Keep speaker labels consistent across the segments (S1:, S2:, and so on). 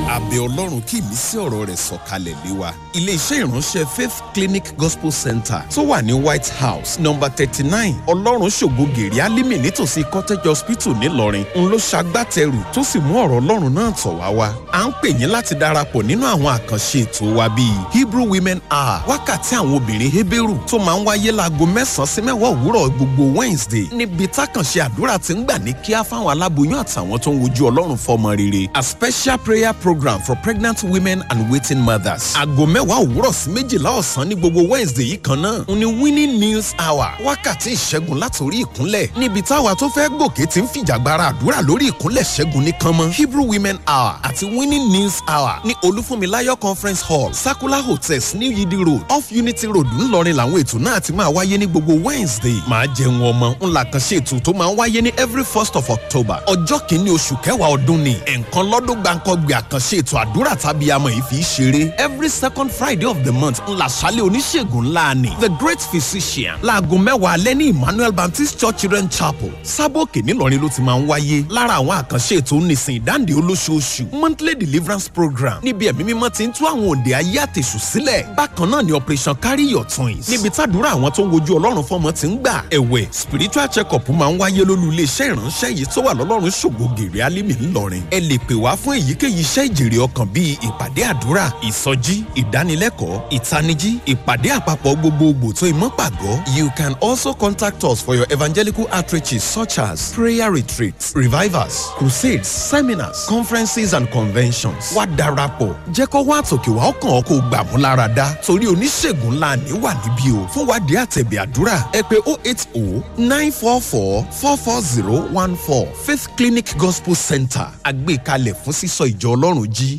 S1: àbẹ̀ ọlọ́run kí ìmísí ọ̀rọ̀ rẹ̀ sọ̀kalẹ̀ lé wa. iléeṣẹ́ ìránṣẹ́ faith clinic gospel center tó wà ní white house number thirty nine ọlọ́run ṣògo gèrè alímì nítòsí cottage hospital ńìlọrin ń ló ṣagbátẹrù tó sì mú ọ̀rọ̀ ọlọ́run náà tọ̀ wá wá. à ń pè yín láti darapọ̀ nínú àwọn àkànṣe ètò wa bíi hebrew women hour wákàtí àwọn obìnrin heberu tó máa ń wáyé láago mẹ́sàn-án sí mẹ́wàá òwúrọ̀ gbogbo wednesday níbi tákànṣe àdúrà ti ń gbà ní kíá fáwọn aláboyún àtàwọn tó ń wojú ọlọ́run fọmọ rere a special prayer program for pregnant women and waiting mothers. aago mẹ́wàá òwúrọ̀ sí méjìlá ọ̀sán ní gbogbo wednesday yìí kan náà ń ní winning news hour wákàtí ìṣẹ́gun látòrí ìkúnlẹ̀ níbi táwa tó fẹ́ gòkè ti ń fìjàgbara àdúrà lórí ìkúnlẹ̀ ṣẹ́gun ní kánmọ́ hebrew women hour àti winning news hour ní olúfúnmiláyọ̀ conference hall sakula hotels ní yidi road off unity road ńlọrin làwọn ètò náà ti máa wáyé ní gbogbo wednesday máa jẹun ọmọ ńlá kan ṣe ètò tó máa ń wáyé ní every first of october ọjọ́ kìíní oṣù kẹwàá ọdún ni ẹ̀ǹkan lọ́dún gbàǹkọ́gbìn àkànṣe ètò àdúrà tàbí amọ̀ yìí fi í ṣeré every second friday of the month ńlá ṣálẹ̀ oníṣègùn ńlá ni the great physician láago mẹ́wàá alẹ́ ní emmanuel baptist church children chapel sábòkè ńìlọrin ló ti máa ń wáyé lára àwọn àkànṣe ètò nísìn ìdáǹdè olóṣooṣù monthly deliverance program níbi ẹ̀mí mímọ́ ti ń tú àwọn òǹdè ayé àtẹ̀sù sílẹ̀ bákan náà ni operation carry your twins níbi tàdúrà àwọn tó ń wojú ọlọ́run fọmọ ti ń gbà ẹ̀wẹ̀ spiritual check up máa ń wáyé lólú iléeṣẹ́ ìránṣẹ́ yìí tó wà lọ́lọ́run ṣògo gèrè alímì ńlọrin ẹ lè pè wá fún èyíkéyìí iṣẹ́ ìjèrè ọkàn bíi ìpàdé àdúrà ìsọjí ìdánilẹ́kọ̀ọ́ ìtanijí ìpàdé àpapọ̀ gbogbogbò tó ìmọ̀ pàgọ́ you can also contact us for your evangelical outreaches such as prayer retreats revivals crusades seminars conferences and conventions wá darapọ̀ jẹ́ kó wá àtòkè wá ọkàn ọkọ̀ gbàmú lára dá torí oníṣègùn ńlá ní wà níbí o fún wádìí àtẹ̀bẹ̀ àdúrà ẹ pé oh eight oh nine four four four four zero one four faith clinic gospel center àgbékalẹ̀ fún sísọ ìjọ ọlọ́run jí.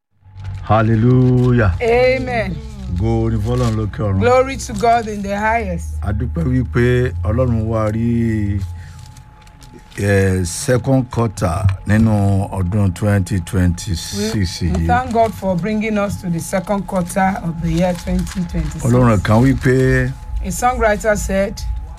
S2: hallelujah
S3: Amen.
S2: go ní fọlọ́run lókè ọ̀run
S3: Glory to God in the highest.
S2: adúpẹ́ wípé ọlọ́run wá rí eh, second quarter nínú ọdún twenty twenty
S3: We,
S2: six
S3: we
S2: yìí
S3: thank God for bringing us to the second quarter of the year 2026.
S2: ọlọ́run kan wípé
S3: A songwriter said,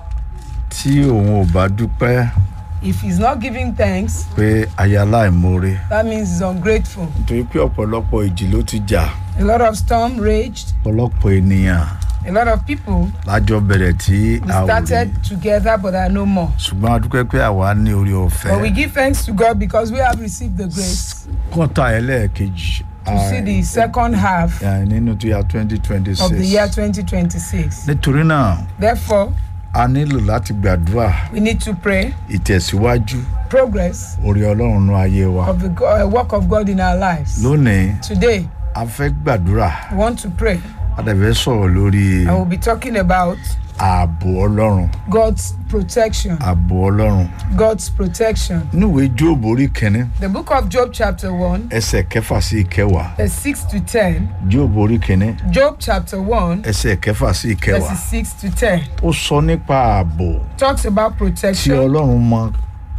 S2: tí òun ò bá dúpẹ́
S3: if he's not giving thanks,
S2: pé aya láìmoore
S3: that means he's ungrateful.
S2: nítorí pé ọ̀pọ̀lọpọ̀ ìjì ló ti jà
S3: A lot of storm raged.
S2: ọ̀pọ̀lọpọ̀ ènìyàn
S3: A lot of people
S2: lájọ bẹ̀rẹ̀ tí
S3: we
S2: a ò rí
S3: started together but are no more.
S2: ṣùgbọ́n adúpẹ́ pé àwa ní orí ọ̀fẹ́
S3: But we give thanks to God because we have received the grace
S2: kọ́tà ẹlẹ́ẹ̀kejì
S3: to see the second half
S2: ah, nínú tó yà twenty twenty
S3: of the year
S2: six
S3: 2026.
S2: nítorí náà
S3: Therefore,
S2: a nílò láti gbàdúrà
S3: we need to pray
S2: ìtẹ̀síwájú
S3: progress
S2: orí ọlọ́run nú ayé wa
S3: of the go- uh, work of God in our lives.
S2: lónìí
S3: Today,
S2: a fẹ́ gbàdúrà
S3: we want to pray
S2: a dẹ̀ fẹ́ sọ̀rọ̀ lórí
S3: and we'll be talking about
S2: ààbò ọlọ́run
S3: God's protection.
S2: ààbò ọlọ́run
S3: God's protection.
S2: níwèé jóòbù orí kìíní
S3: The book of Job, chapter 1,
S2: ẹsẹ̀ kẹfà sí ìkẹwàá
S3: verse 6 to 10.
S2: jóòbù orí kìíní
S3: Job, chapter 1,
S2: ẹsẹ̀ kẹfà sí ìkẹwàá
S3: verses 6 to 10.
S2: ó sọ nípa ààbò
S3: Talks about
S2: tí
S3: protection.
S2: ọlọ́run mọ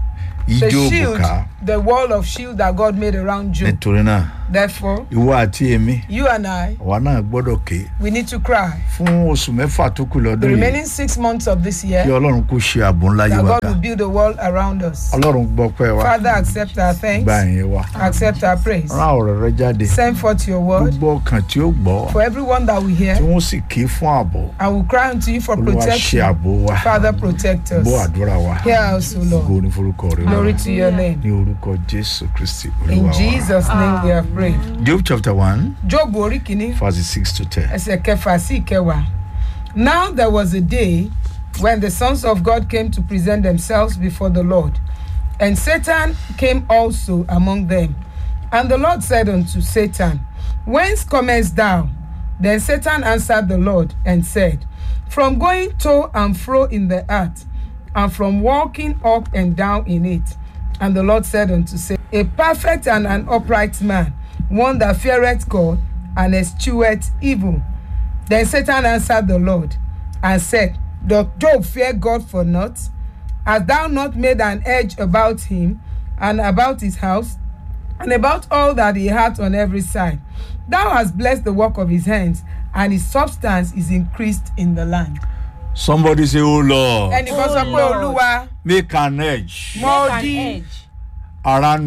S3: The
S2: ìjóòbù
S3: shield,
S2: ká
S3: the wall of shield that God made around Job.
S2: nítorí náà
S3: Therefore,
S2: ìwọ àti èmi
S3: you and I,
S2: àwa náà gbọ́dọ̀ ké
S3: we need to cry.
S2: fún oṣù mẹ́fà tó kù
S3: The
S2: lọ́dún yìí
S3: remaining six months of this
S2: kí
S3: year,
S2: ọlọ́run kó ṣe ààbò ńlá yí
S3: that
S2: wa
S3: God
S2: ká
S3: will build a wall around us.
S2: ọlọ́run gbọ́ pẹ́ wa
S3: Father, accept our thanks,
S2: gba ìyẹn wa
S3: accept our praise.
S2: rán ọ̀rọ̀ rẹ jáde
S3: Send forth your word
S2: gbogbo ọkàn tí ó gbọ́
S3: for everyone that we hear.
S2: tí wọ́n sì ké fún ààbò
S3: I will cry unto you for
S2: olúwa ṣe
S3: protection.
S2: ààbò wa
S3: Father, protect us.
S2: bọ́ àdúrà wa
S3: Hear us, O Lord.
S2: ògo ní forúkọ rẹ
S3: Glory
S2: Olúwa.
S3: to your name.
S2: ní orúkọ jésù kristi olúwa
S3: In
S2: wa
S3: Jesus' name we have prayed.
S2: job chapter one
S3: Job orí kìíní
S2: verse six to ten.
S3: ẹsẹ̀ kẹfà sí ìkẹwàá. Now there was a day when the sons of God came to present themselves before the Lord. And Satan came also among them. And the Lord said unto Satan, Whence comest thou? Then Satan answered the Lord and said, From going to and fro in the earth, and from walking up and down in it. And the Lord said unto Satan, A perfect and an upright man, one that feareth God and escheweth evil. Then Satan answered the Lord and said, Doth Job fear God for naught? Hast thou not made an edge about him and about his house and about all that he hath on every side? Thou hast blessed the work of his hands, and his substance is increased in the land.
S2: somebody say oh lord
S3: ẹnìkan sọ pé
S4: Lord.
S3: olúwa
S2: make an edge
S3: mọ
S4: Make an
S3: odi
S4: edge
S2: around me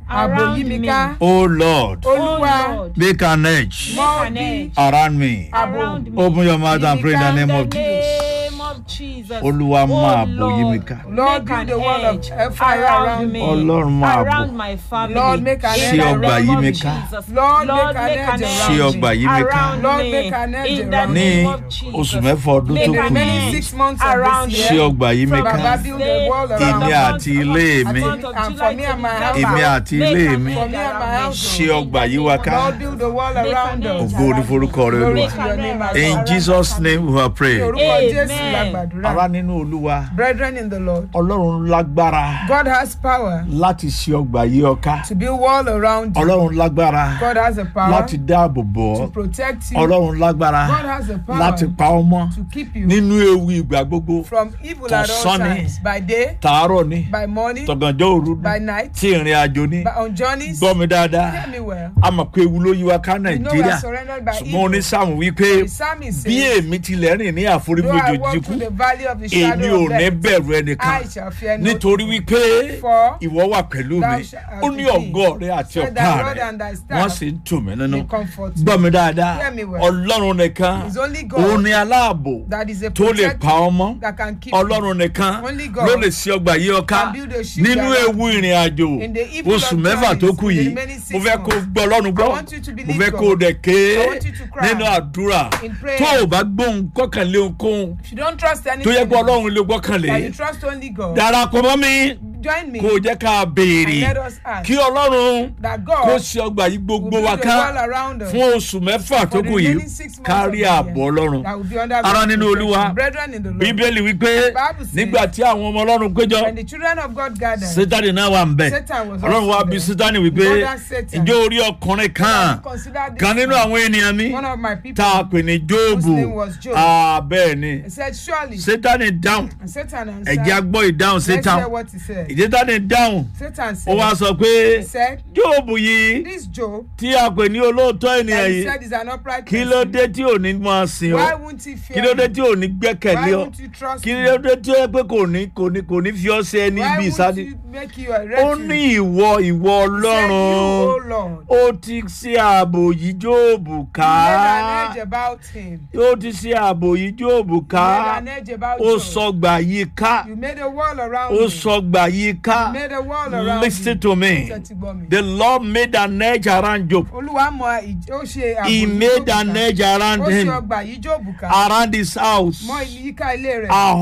S3: ààbò
S4: around
S3: yí mi
S4: me.
S3: ká
S2: oh lord
S3: olúwa
S4: Oh Lord,
S2: make an edge
S3: mọ́
S4: make an
S3: bí
S4: edge
S2: around me
S4: around me.
S2: open your mouth and pray in the name of
S4: In the
S2: jesus
S4: name of Jesus.
S2: olúwa
S4: Oh
S2: máa bò yí mi
S4: Lord,
S2: ká
S3: Lord,
S4: make
S3: build
S4: an
S3: the wall of
S4: edge
S3: fire around
S4: me.
S2: Ọlọ́run máa bò.
S4: Around my family.
S3: Lord, make an
S4: In
S3: edge
S4: the
S2: ọgbà
S4: name
S2: yí
S4: of
S2: mi ká.
S4: Jesus.
S3: Lord,
S4: Lord,
S3: make an
S4: make
S3: edge
S4: an
S3: around
S4: edge
S2: Ṣí ọgbà yí mi ká.
S4: around
S3: Lord,
S4: me.
S3: make an edge
S4: In the
S3: around
S2: ní
S4: name of Jesus.
S2: oṣù mẹ́fà ọdún
S4: Make
S2: tó
S4: an
S2: kù
S3: remaining
S4: edge
S2: yìí
S3: six months
S4: around
S3: of this
S2: ṣí
S3: year
S2: ọgbà yí mi
S4: From
S2: ká
S3: Baba build a wall
S4: From
S3: around
S2: èmi
S4: the
S3: us.
S2: àti ilé mi
S4: month of
S3: And
S4: July
S3: for me
S4: to
S3: and my
S4: December.
S2: èmi
S3: house.
S2: àti
S4: Make
S2: ilé
S4: an
S2: mi
S4: edge
S3: For me and my
S4: around me.
S3: household.
S2: ṣí ọgbà yí wa ká
S3: Lord, build a wall
S4: Make
S3: around
S4: an
S3: us.
S4: edge
S2: ògo ní forúkọ rẹ
S3: Glory
S2: olúwa
S3: to your name, our
S2: in
S3: God.
S2: jesus name we have
S3: Ní
S2: prayed
S3: orúkọ
S4: Amen.
S3: Jésù la gbàdúrà.
S2: ará nínú olúwa
S3: Brethren in the Lord,
S2: ọlọ́run lágbára
S3: God has power
S2: láti ṣí ọgbà yí ọ ká
S3: to build wall around you.
S2: ọlọ́run lágbára
S3: God has the power
S2: láti dáàbò bò
S3: to
S2: ọ́
S3: protect you.
S2: ọlọ́run lágbára
S3: God has the power
S2: láti pa ọ́ mọ́
S3: to keep you
S2: nínú ewu ìgbà gbogbo
S3: from evil at all
S2: Tọ̀sán ni.
S3: times. By day,
S2: tàárọ̀ ni
S3: by morning,
S2: tọ̀gànjọ́ òru ni
S3: by night,
S2: tí ìrìn àjò ni
S3: by on journeys.
S2: gbọ́ mi dáadáa
S3: Hear me well.
S2: a mọ̀ pé ewu ló yí wa ká
S3: You know we
S2: nàìjíríà
S3: are surrendered by
S2: ṣùgbọ́n
S3: evil.
S2: onísàmù wípé
S3: The psalmist
S2: bí
S3: says,
S2: èmi tilẹ̀ rìn ní
S3: Though I
S2: àforífojì
S3: walk
S2: jíkú
S3: through the valley of the
S2: èmi
S3: shadow
S2: ò
S3: of
S2: ní
S3: death,
S2: bẹ̀rù ẹnìkan
S3: I shall fear no
S2: nítorí
S3: evil.
S2: wípé
S3: For
S2: ìwọ wà pẹ̀lú
S3: thou
S2: mi
S3: shalt
S2: ó ní
S3: be
S2: ọ̀gọ́ rẹ àti
S3: Said
S2: ọ̀pá
S3: thy rod
S2: rẹ
S3: and thy
S2: wọ́n
S3: staff
S2: sì ń tù mí nínú
S3: may comfort me.
S2: gbọ́ mi dáadáa
S3: Hear me well.
S2: ọlọ́run nìkan
S3: It's only
S2: òun
S3: God
S2: ni aláàbò
S3: that is a
S2: tó lè
S3: protector
S2: pa ọmọ
S3: that can keep you.
S2: ọlọ́run nìkan
S3: Only God
S2: ló lè ṣe ọgbà yí ọká
S3: can build a shield
S2: nínú
S3: around
S2: ewu ìrìn àjò
S3: In the evil
S2: oṣù
S3: of
S2: mẹ́fà tó
S3: journeys,
S2: kù
S3: in the
S2: yìí
S3: remaining six
S2: mo fẹ́ kó
S3: months.
S2: gbọ́ ọlọ́run gbọ́
S3: I want you to
S2: mo
S3: believe
S2: fẹ́
S3: God.
S2: kó o dẹ̀ ké
S3: I want you to cry
S2: nínú àdúrà
S3: in prayer.
S2: tó o bá gbóhùn kọ́kànlé ohunkóhun
S3: If you don't trust
S2: tó
S3: anything,
S2: yẹ kó
S3: else,
S2: ọlọ́run lè gbọ́kànlé
S3: but you trust only God,
S2: darapọ̀ mọ́ mi
S3: join me
S2: kó o jẹ́ ká béèrè
S3: and let us ask
S2: kí ọlọ́run
S3: that
S2: kó
S3: God
S2: ṣe ọgbà yìí
S3: will
S2: gbogbo
S3: build
S2: wa
S3: a
S2: ká
S3: wall around us
S2: fún oṣù mẹ́fà tó
S3: for the
S2: kù yìí
S3: remaining six months of
S2: kárí
S3: the year
S2: ààbò ọlọ́run
S3: that will be under
S2: Ará
S3: God's
S2: nínú
S3: protection.
S2: Olúwa,
S3: Brethren in the Lord,
S2: bíbélì wípé
S3: Bible says-
S2: nígbà tí àwọn ọmọ ọlọ́run péjọ
S3: when the children of God gathered,
S2: sátani náà wà ń bẹ̀
S3: Satan was
S2: ọlọ́run
S3: also
S2: wá bí
S3: there.
S2: sátani wípé
S3: God has Satan.
S2: ǹjẹ́ orí ọkùnrin kan
S3: consider this
S2: kan nínú àwọn ènìyàn mi
S3: one of my people.
S2: tá a pè ní jóòbù
S3: name was Job.
S2: bẹ́ẹ̀ ni
S3: He said, surely,
S2: sátani dáhùn
S3: and Satan answered,
S2: ẹ̀jẹ̀ agbọ́ ìdáhùn
S3: let's hear
S2: sátani
S3: what he said.
S2: ìdítàní dáhùn
S3: Satan
S2: ó wá
S3: said,
S2: sọ pé
S3: he said,
S2: jóòbù yìí
S3: this Job
S2: tí a pè ní olóòótọ́ ènìyàn
S3: that he
S2: yìí
S3: said is an upright
S2: kí ló
S3: person.
S2: dé tí ò ní máa sìn
S3: Why
S2: ọ́
S3: won't he
S2: kí
S3: fear
S2: ló dé
S3: me?
S2: tí ò ní gbẹ́kẹ̀lé
S3: Why
S2: ọ
S3: won't you trust
S2: kí
S3: me?
S2: ló dé tí ó yẹ pé kò ní kò ní kò ní fi ọ́ ṣe ẹni
S3: Why
S2: ibi
S3: won't
S2: ìsádi
S3: you make you a
S2: ó
S3: refuge?
S2: ní ìwọ ìwọ
S3: He said, you,
S2: ọlọ́run
S3: O Lord,
S2: ó ti ṣe ààbò yìí jóòbù ká
S3: you made an edge about him.
S2: ó ti ṣe ààbò yìí jóòbù
S3: You
S2: ká
S3: made an edge about
S2: ó
S3: Job.
S2: sọgbà yìí ká
S3: You made a wall around
S2: ó
S3: him.
S2: sọgbà yìí ká
S3: You made a wall around
S2: listen
S3: him.
S2: to me
S3: Tẹ́tí gbọ́ mi.
S2: the lord made an edge around job
S3: Olúwa mọ ìj- ó ṣe ààbò
S2: he
S3: yìí
S2: made
S3: Jóòbù
S2: an
S3: ká.
S2: edge around
S3: Ó ṣe
S2: him
S3: ọgbà yìí Jóòbù ká.
S2: around his house
S3: Mọ yíká ilé rẹ̀.
S2: are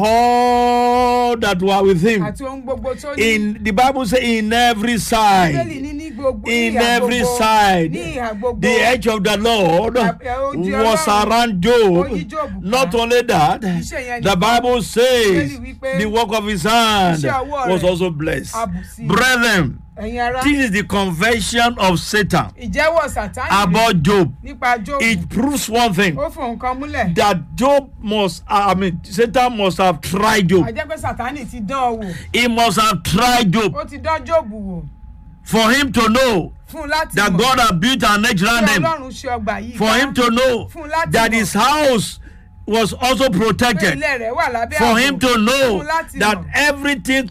S2: all that were with him
S3: Àti ohun gbogbo tó ní.
S2: in the bible say in every
S3: Bíbélì
S2: side
S3: ní ní gbogbo
S2: in
S3: ní ìhà
S2: every
S3: gbogbo.
S2: side
S3: Ní ìhà gbogbo.
S2: the edge of the lord
S3: Ojú
S2: was
S3: Ọlọ́run.
S2: around job
S3: Ó yí Jóòbù ká.
S2: not only that
S3: Iṣẹ́ yẹn
S2: the
S3: nìkan.
S2: bible says
S3: Bíbélì wípé
S2: the work of his hand
S3: iṣẹ́ ọwọ́
S2: was
S3: rẹ̀
S2: also blessed
S3: àbùsí.
S2: brethren
S3: Ẹ̀yin ará.
S2: this is the confession of satan
S3: Ìjẹ́wọ́ Sàtánì rẹ̀
S2: about job
S3: nípa Jóòbù.
S2: it proves one thing
S3: Ó fún nǹkan múlẹ̀.
S2: that job must i mean satan must have tried job
S3: Àjẹ́ pé Sàtánì ti dán ọ wò.
S2: he must have tried job
S3: Ó ti dán Jóòbù wò.
S2: for him to know
S3: Fún un láti
S2: that
S3: mọ̀.
S2: god had built an edge
S3: Pé
S2: around him
S3: Ọlọ́run ṣe ọgbà yìí
S2: for
S3: ká.
S2: him to know
S3: Fún un láti
S2: that
S3: mọ̀.
S2: his house was also
S3: Pé
S2: protected
S3: ilé rẹ̀ wà lábẹ́
S2: for
S3: ààbò.
S2: him to know
S3: Fún un láti
S2: that
S3: mọ̀.
S2: everything